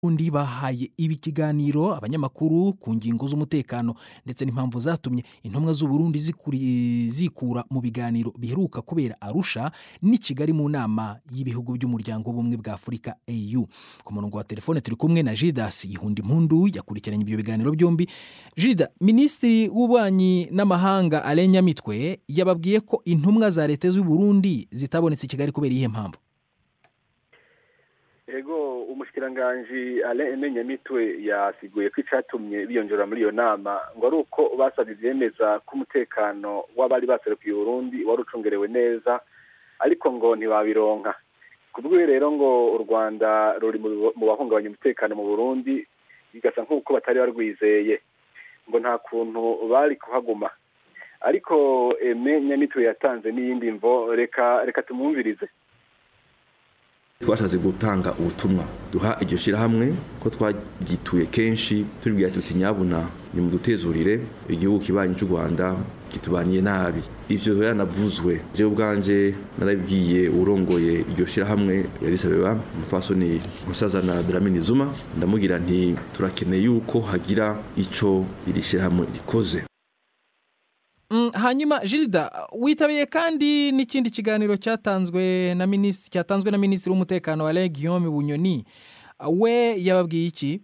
undi bahaye ibi kiganiro abanyamakuru ku ngingo z'umutekano ndetse n'impamvu zatumye intumwa z'uburundi zikuri- zikura mu biganiro biheruka kubera arusha n'i kigali mu nama y'ibihugu by'umuryango w'ubumwe bwa afurika au ku murongo wa telefone turi kumwe na jidas ihunda impundu yakurikiranye ibyo biganiro byombi jida minisitiri w'ububanyi n'amahanga alain nyamitwe yababwiye ko intumwa za leta z'uburundi zitabonetse i kigali kubera iyihe mpamvu ego umushikiranganji Alain Aime Nyamitwe yasiguye ko icatumye biyongera muri iyo nama ngo ari uko basabye ivyemeza ko umutekano w'abari baserukiye Burundi wari ucungerewe neza ariko ngo ntibabironka kubwiwe rero ngo u Rwanda ruri mu bibo- mu bahungabanya umutekano mu Burundi bigasa nk'uko batari barwizeye ngo nta kuntu bari kuhaguma ariko Aime Nyamitwe yatanze n'iyindi mvo reka reka tumwumvirize twashatse gutanga ubutumwa duha iryo shyirahamwe ko twagituye kenshi tubibwira tuti nyabuna ni mudutezurire igihugu kibanyi cy'u rwanda kitubaniye nabi ibyo yanavuzwe jewe ubwanje narabibwiye urongoye iryo shyirahamwe yarisabeba umupfasoni musazana dramini zuma ndamubwira nti turakeneye yuko hagira ico iri shyirahamwe rikoze Mm, hanyuma Gilda witabiriye kandi n'ikindi kiganiro cyatanzwe na minisitiri cyatanzwe na minisitiri w'umutekano wa Guillaume Bunyoni we yababwiye iki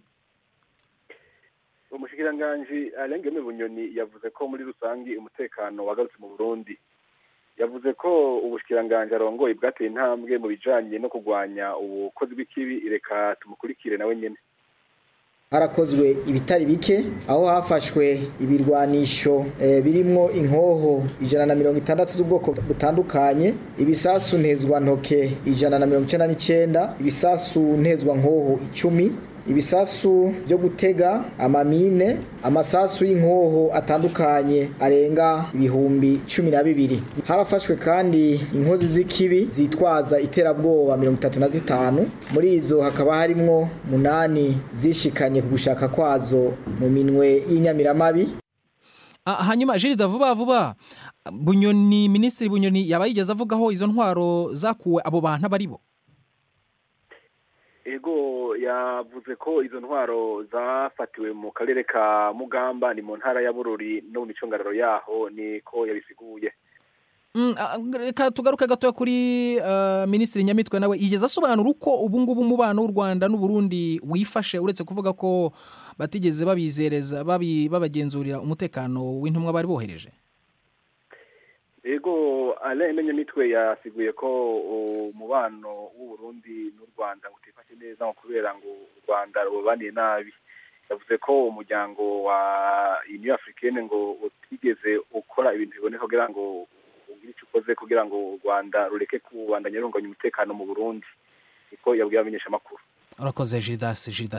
umushikiranganji Alain Guillaume Bunyoni yavuze ko muri rusangi umutekano wagarutse mu Burundi yavuze ko ubushikiranganji arongoye bwateye intambwe mu bijanye no kurwanya ubukozi bw'ikibi reka tumukurikire nawe nyene harakozwe ibitari bike aho hafashwe ibirwanisho eh, birimwo inkoho ijana na mirongo itandatu z'ubwoko butandukanye ibisasu ntezwantoke ijana na mirongo icenda n'icenda ibisasu ntezwankoho icumi ibisasu byo gutega amamine amasasu y'inkoho atandukanye arenga ibihumbi cumi na bibiri harafashwe kandi inkozi z'ikibi zitwaza iterabwoba mirongo itatu na zitanu muri izo hakaba harimwo munani zishikanye ku gushaka kwazo mu minwe y'inyamiramabi Ah, hanyuma Gilda vuba vuba Bunyoni minisitiri Bunyoni yaba yigeze avugaho izo ntwaro zakuwe abo bantu abo ari bo ego yavuze ko izo ntwaro zafatiwe mu karere ka Mugamba ni mu ntara ya Bururi no mu micungararo yaho niko yabisiguye Mm, ah, reka tugaruke gatoya kuri ah, minisitiri nyamitwe nawe yigeze asobanura uko ubu ngubu umubano w'u rwanda n'uburundi wifashe uretse kuvuga ko batigeze babizereza babi- babagenzurira umutekano w'intumwa bari bohereje ego Alain Aime Nyamitwe yasiguye ko umubano w'u Burundi n'u Rwanda ngo utifashe neza ngo kubera ngo u Rwanda rubaniye nabi yavuze ko umuryango wa Union Africaine ngo utigeze ukora ibintu biboneka kugira ngo ugire icyo ukoze kugira ngo u Rwanda rureke kubandanya runganya umutekano mu Burundi niko yabwiye abamenyeshamakuru urakoze jidas jidas